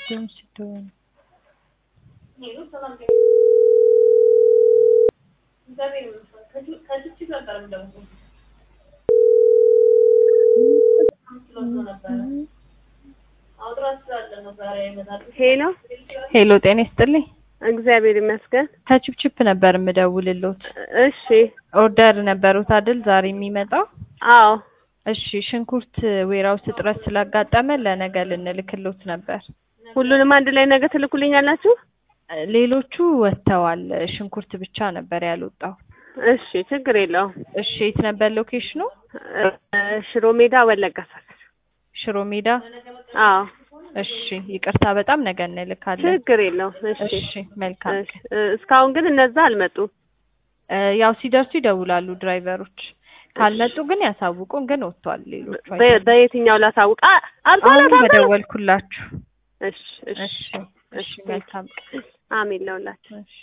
ፊልም ስትሆን ሄሎ ሄሎ ጤና ይስጥልኝ። እግዚአብሔር ይመስገን። ከቺፕቺፕ ነበር የምደውልሎት። እሺ ኦርደር ነበሩት አይደል ዛሬ የሚመጣው? አዎ እሺ ሽንኩርት ዌራውስ እጥረት ስላጋጠመ ለነገ ልንልክሎት ነበር። ሁሉንም አንድ ላይ ነገ ትልኩልኛላችሁ? ሌሎቹ ወጥተዋል። ሽንኩርት ብቻ ነበር ያልወጣው። እሺ ችግር የለውም። እሺ የት ነበር ሎኬሽኑ? እ፣ ሽሮ ሜዳ ወለጋ ሰፈር። ሽሮ ሜዳ። አዎ እሺ ይቅርታ በጣም ነገ እንልካለን። ችግር የለውም። እሺ እሺ መልካም እሺ። እ፣ እስካሁን ግን እነዛ አልመጡም። እ፣ ያው ሲደርሱ ይደውላሉ ድራይቨሮች። ካልመጡ ግን ያሳውቁን። ግን ወጥቷል ሌሎቹ በ- በየትኛው ላሳውቅ? አ- አልቋል አሁን አልቋል? በደወልኩላችሁ። እሺ እሺ እሺ እሺ መልካም አሜን ለሁላችሁ። እሺ